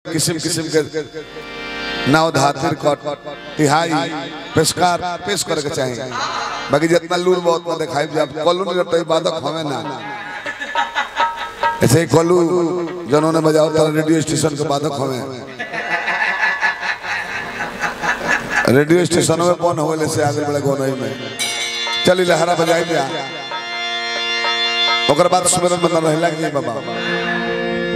किस्म किस्म के नाव धातिर कट तिहाई पेशकार पेश करे के चाहिए बाकी जितना लूर बहुत ना दिखाई जब कलू नहीं रहता बाधक हमें ना ऐसे ही कलू जिन्होंने बजाओ था रेडियो स्टेशन के बाधक हमें रेडियो स्टेशन में कौन होले से आगे बड़े गोनई में चली लहरा बजाई दिया ओकर बाद सुमिरन बंदा रहला कि नहीं बाबा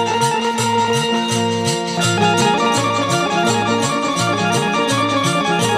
Thank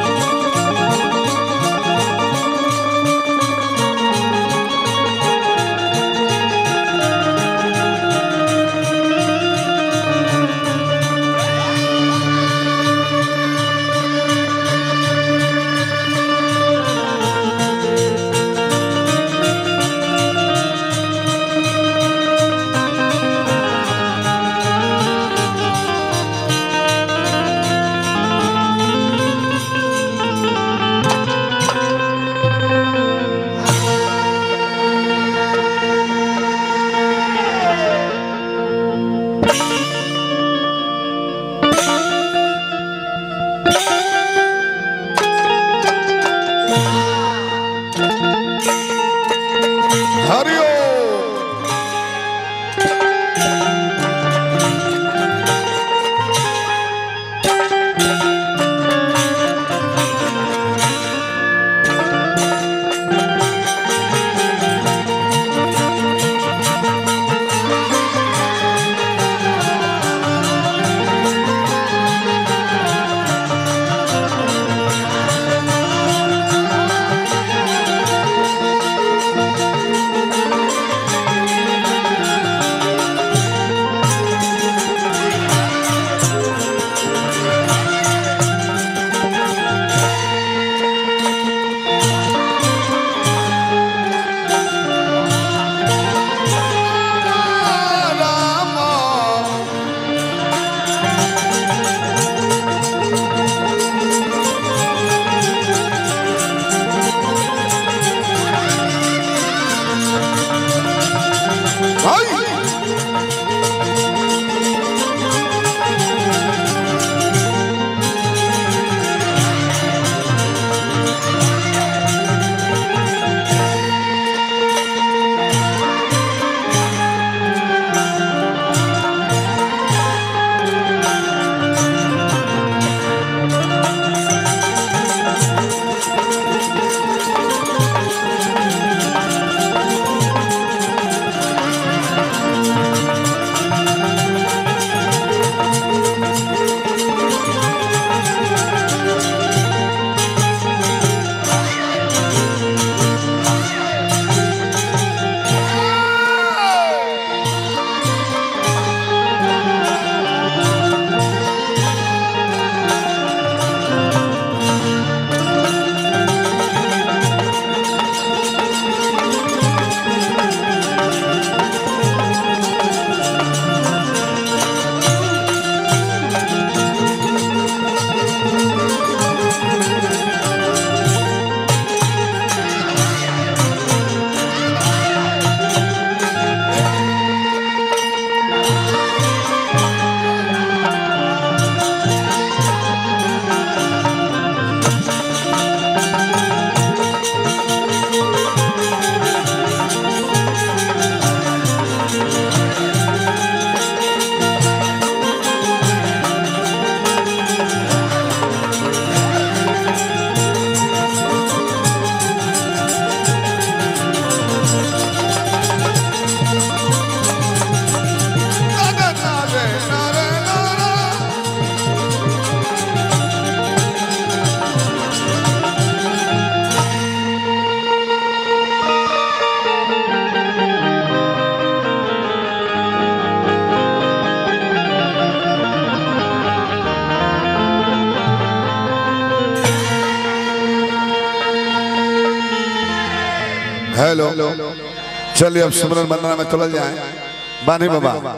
हेलो चलिए अब सिमरन वंदना में चल जाए बानी बाबा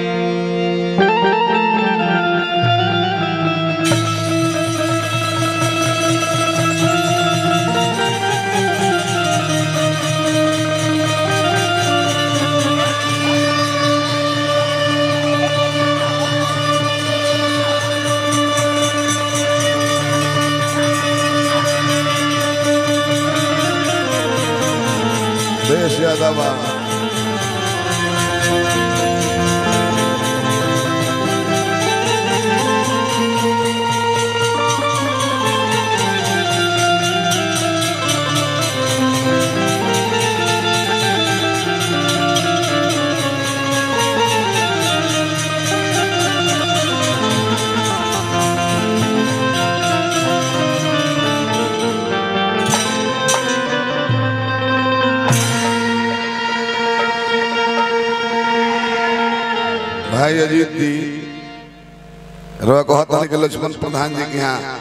देश यादव भाई अजीत जी रो कहता कि लक्ष्मण प्रधान जी के यहाँ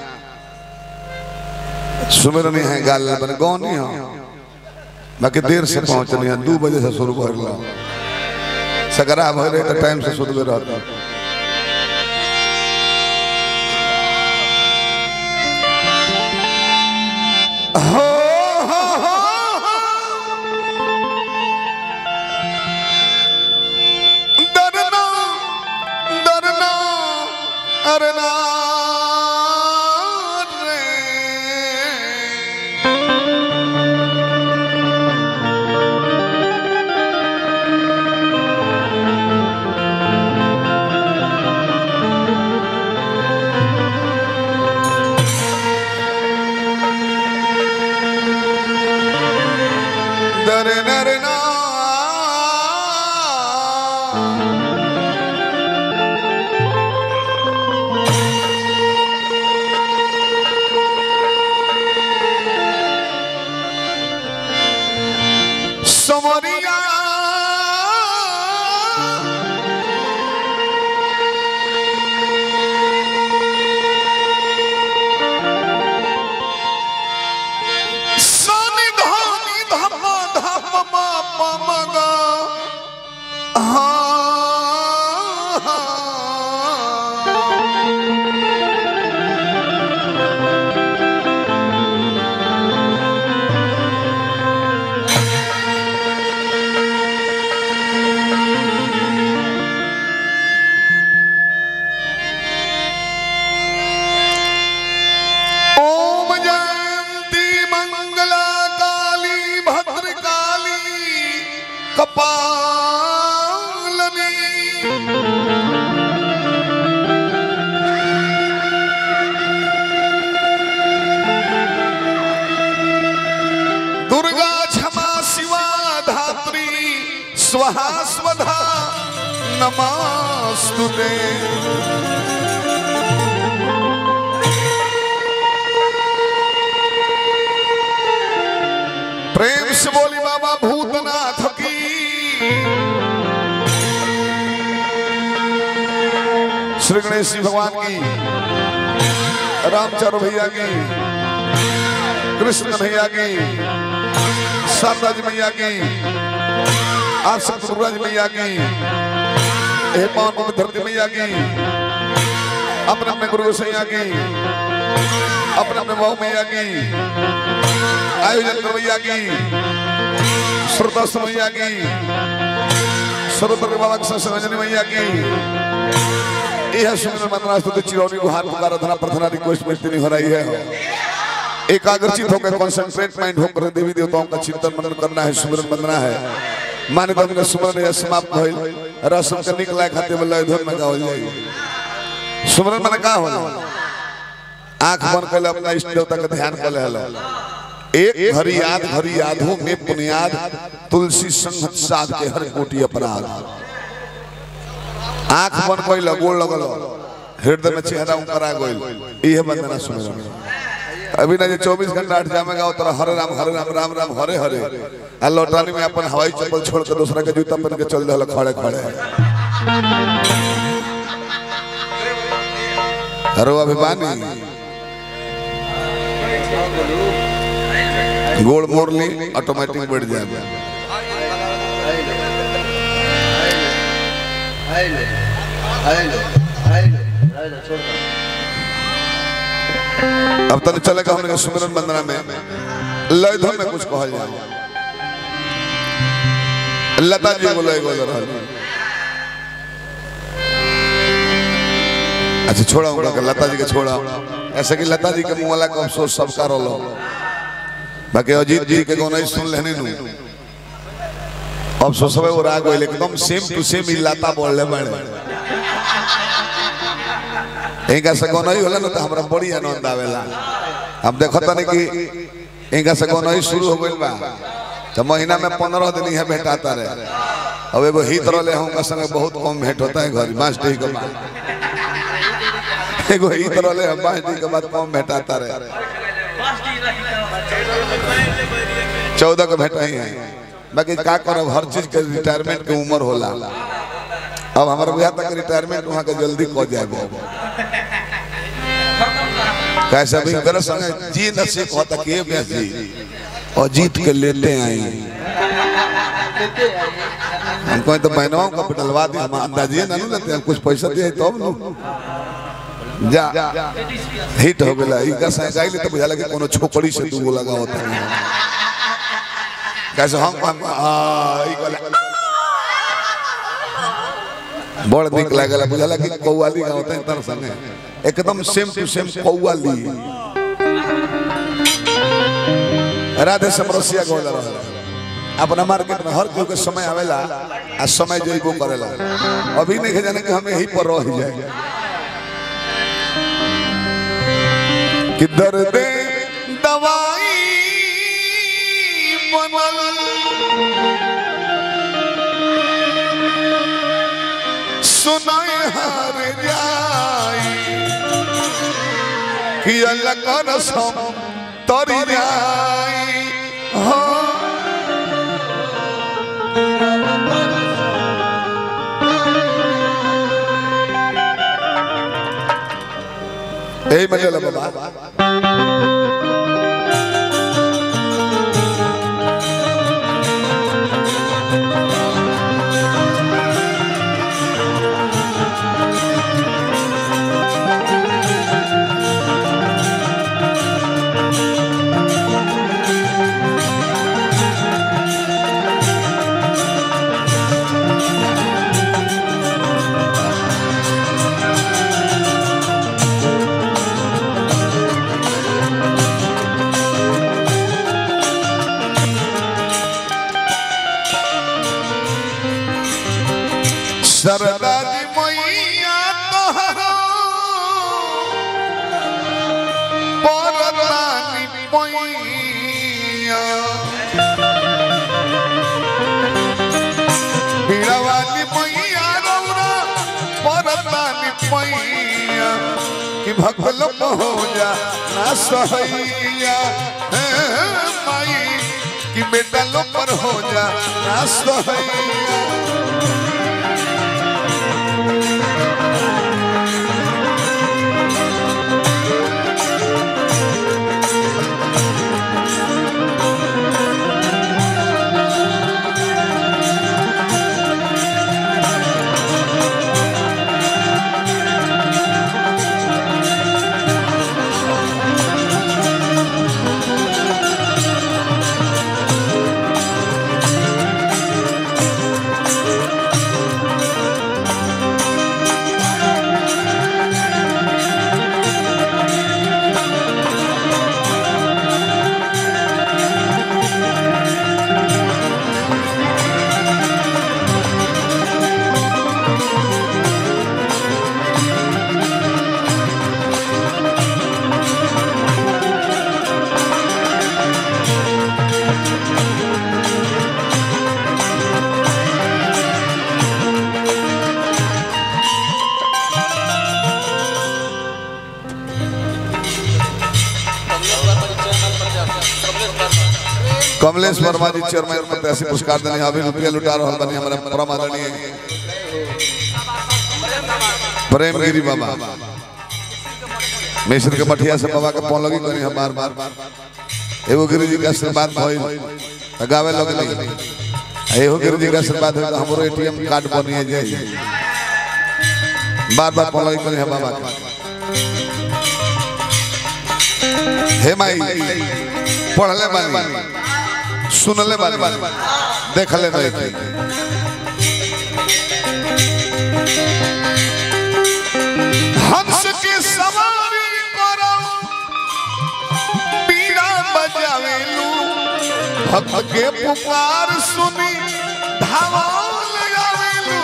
सुमिरनी है गाल बन गौन नहीं हो बाकी देर से पहुंचनी है दो बजे से शुरू कर लो सगरा भर रहे तो टाइम से शुरू कर रहता हो हो हो डरना डरना अरना रे डरना डरना समरिया सनि धनि धम धम म प म ग हा ओम जयंती मंगला काली भद्रकाली कपालनी दुर्गा क्षमा शिवा धात्री स्वाहा स्वधा नमस्तुते प्रेम से बोली बाबा भूतनाथ की श्री गणेश जी भगवान की रामचंद्र भैया की कृष्ण भैया की शारदा जी मैया की आप सब दुर्गा जी मैया की हे पावन पवित्र धरती मैया की अपने अपने गुरु सैया की अपने अपने बहु मैया की आयोजन करवैया की श्रोता समैया की सर्वत्र बाबा संजनी मैया की यह सुंदर मंत्रा स्तुति चिरौनी गुहार पुकार धना प्रार्थना रिक्वेस्ट में इतनी हो रही है एकाग्रचित होकर कॉन्सेंट्रेट माइंड होकर देवी देवताओं का चिंतन मनन करना है सुमरन बंदना है माने तो हमने सुमरन यह समाप्त भइल रसम के निकला खाते में लय धुन में गावल जाई सुमरन मन का होला आंख बंद कर अपना इष्ट देवता का ध्यान कर ले एक घड़ी याद घड़ी यादों में बुनियाद तुलसी संगत साध के हर कोटि अपराध आंख बंद कोई लगोड़ लगल हृदय में चेहरा उकरा गइल इहे बंदना सुन अभी ना जे 24 घंटा आठ जामे गाओ तोरा हरे राम हरे राम राम राम हरे हरे आ लौटानी में अपन हवाई चप्पल छोड़ के दूसरा के जूता पहन के चल रहल खड़े खड़े हरो अभिमानी गोड़ मोड़ ली ऑटोमेटिक बैठ जाए अब तक चलेगा हमने सुमिरन वंदना में लयधम में कुछ कहल जाए लता जी बोलो एगो रहल अच्छा छोड़ा उनका के लता जी के छोड़ा ऐसे कि लता जी के मुंह का अफसोस सबका रोलो बाकी अजीत जी के गाना सुन लेने नु अफसोस है वो राग होइले एकदम सेम टू सेम ही लता बोल ले बड़े इनका से गाना ही होला ना तो हमरा बड़ी आनंद आवेला अब देखो तनी कि इनका से गाना ही शुरू हो गइल बा तो महीना में पंद्रह दिन यहाँ भेटाता रहे अब एगो हित रहे हम संगे बहुत कम भेंट होता है घर मास्टर के बाद एगो हित रहे हम मास्टर के बाद कम भेटाता रहे चौदह को भेटा ही है बाकी का करब हर चीज के रिटायरमेंट के उम्र होला अब हमारा बुझा तक रिटायरमेंट वहाँ के जल्दी कह जाए कैसे भी मेरे संगे जी नसीब होता कि व्यास जी और जीत के लेते आई हमको तो बहनों का डलवा दी हम अंदाजिए ना लेते हैं कुछ पैसा दिए तब नु जा हिट हो गया इनका साइकिल तो बुझा लगे कोनो छोकरी से दूगो लगा होता है कैसे हम हम हां ई गला बड़ निक लागला बुझाला कि कौवाली गाँव होता है तर संगे एकदम सेम टू सेम कौवाली राधे समरसिया गोल रहा अपना मार्केट में हर कोई के समय आवेला आ समय जइबो करेला अभी नहीं के जाने कि हमें यही पर रह जाए कि दर्द दवाई बनल सुनाए हार जाई कि अल्लाह का रसम तरी जाई हाँ यही मतलब है बाबा सरदा जी मैया तोहरा परदानी मैया बीड़ावाली मैया रौरा परदानी मैया कि भगल हो जा ना सहैया हे माई कि बेटा लो पर हो जा ना सहैया कमलेश वर्मा जी चेयरमैन प्रत्याशी पुरस्कार देने अभी रुपया लुटा रहा बनी हमारे परम आदरणीय प्रेम गिरी बाबा मिश्र के मठिया से बाबा के पौन लगी करी हम बार बार एगो गुरु जी का आशीर्वाद भइल त गावे लगली एगो गुरु जी का आशीर्वाद भइल त हमरो एटीएम कार्ड बनिए जाई बार बार पलई करे है बाबा के हे माई पढ़ले बानी सुनले बानी देखले नहीं थी हंस के सवारी करो पीड़ा बजावेलू भक्त के पुकार सुनी धावा लगावेलू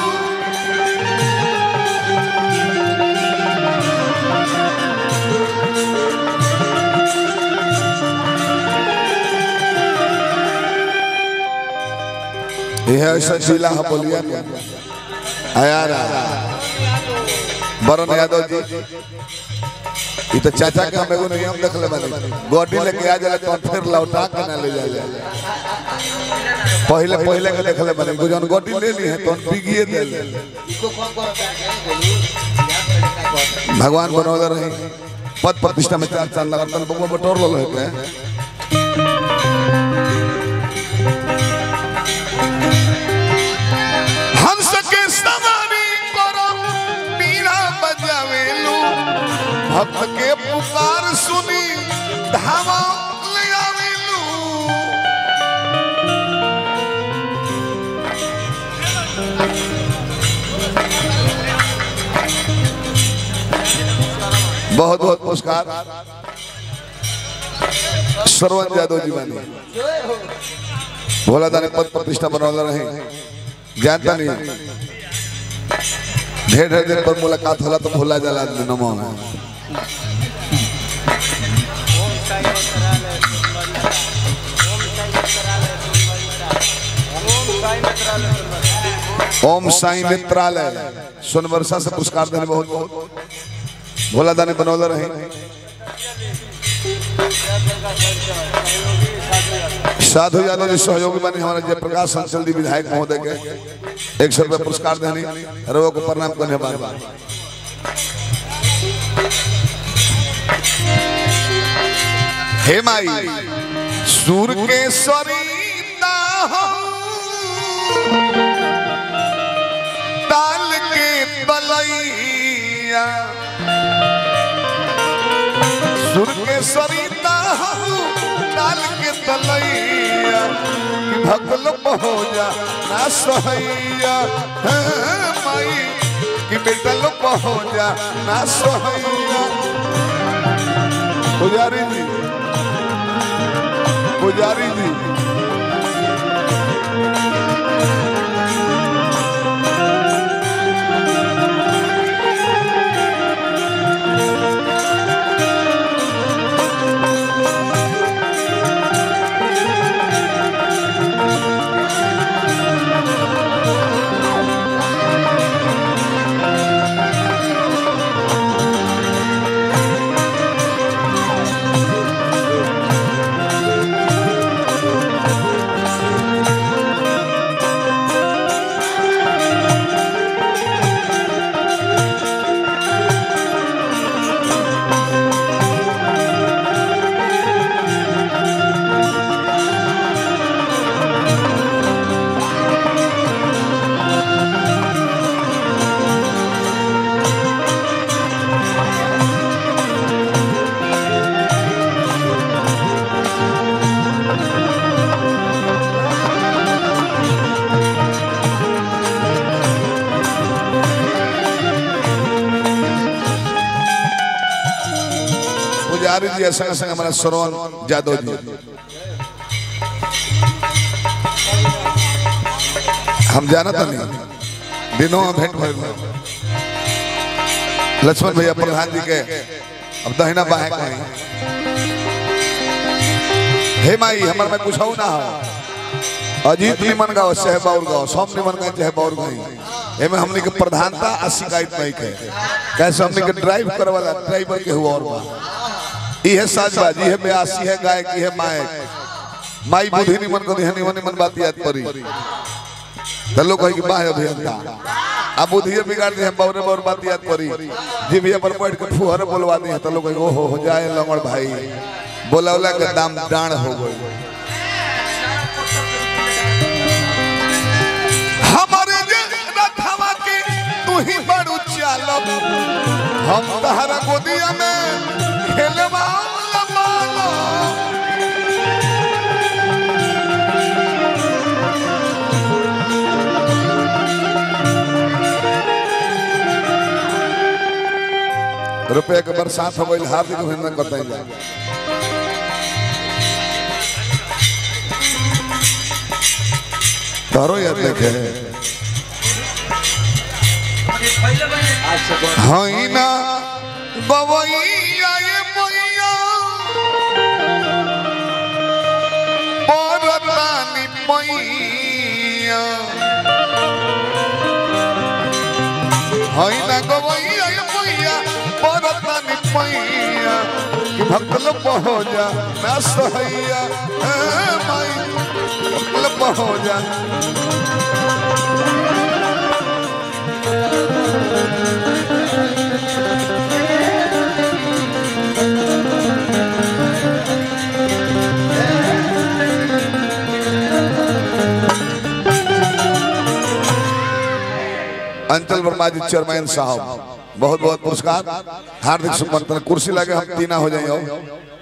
यह ऐसा जिला है बोलिया आयारा वरुण यादव जी ये तो चाचा के हम एगो नियम देखले बानी गोडी लेके आ जाला तो फिर लौटा के ना ले जाला पहले पहले के देखले बानी को जन गोडी ले ली है तो बिगिए दे ले भगवान बनौले रही पद प्रतिष्ठा में चार चांद लगा तन बगवा बटोर लो है हंस के सवारी करो पीड़ा बजावेलू भक्त के पुकार सुनी धावा ले आवेलू बहुत बहुत पुरस्कार श्रवण यादव जी बानी भोला दानी पद प्रतिष्ठा बनौला रहे जानता नहीं ढेर ढेर दिन पर मुलाकात होला तो भूला जाला आदमी नमो में ओम साई मित्रालय सोनवर्षा से पुरस्कार देने बहुत बहुत भोला दानी बनौला रहे साधु यादव जी सहयोगी बने हमारे जयप्रकाश संचल जी विधायक महोदय के एक सौ रुपया पुरस्कार देने रवो को प्रणाम करने बार बार हे माई सूर के सरिता हो ताल के बलैया सुर के सरिता हो ताल के तलैया भगल हो जा ना सहैया हे माई कि बेटल हो जा ना सहैया पुजारी जी पुजारी जी पुजारी जी संग संग हमारा श्रवण यादव जी हम जाना था नहीं दिनों में भेंट भइल बा। लक्ष्मण भैया प्रधान जी के अब दहिना बाहे कहीं हे माई हमर में कुछ ना हो अजीत निमन गाँव चाहे बाउर गाँव सब निमन गाँव चाहे बाउर गाँव एमे हमने के प्रधानता आ शिकायत नहीं के कैसे हमने के ड्राइव करे वाला ड्राइवर के हुआ और बा इहे साजबाजी है ब्यासी है गायक है मायक माई बुद्धि निमन को निहन निमन निमन बात याद परी तो लोग कहे कि बाह अभियंता अब बुद्धि बिगाड़ दी है बौरे बौर बात याद परी जी भैया पर बैठ के फुहर बोलवा दी है तो लोग कहे ओहो हो जाए लंगड़ भाई बोलौला के दाम डाण हो गई हमारे जे रथवा के तू ही बड़ू चालब हम तहरा गोदिया में खेलवा लबालो रुपया के बरसात हो गई हार्दिक अभिनंदन करते हैं तारो याद देखे हई ना बवैया ये मैया परतानी मैया हई ना गवैया ये मैया परतानी मैया कि भक्तल हो जा ना सहैया ए माई भक्तल हो जा अंचल वर्मा जी चेयरमैन साहब बहुत बहुत पुरस्कार हार्दिक सुमंत्रण कुर्सी लगे हम तीना हो जाइए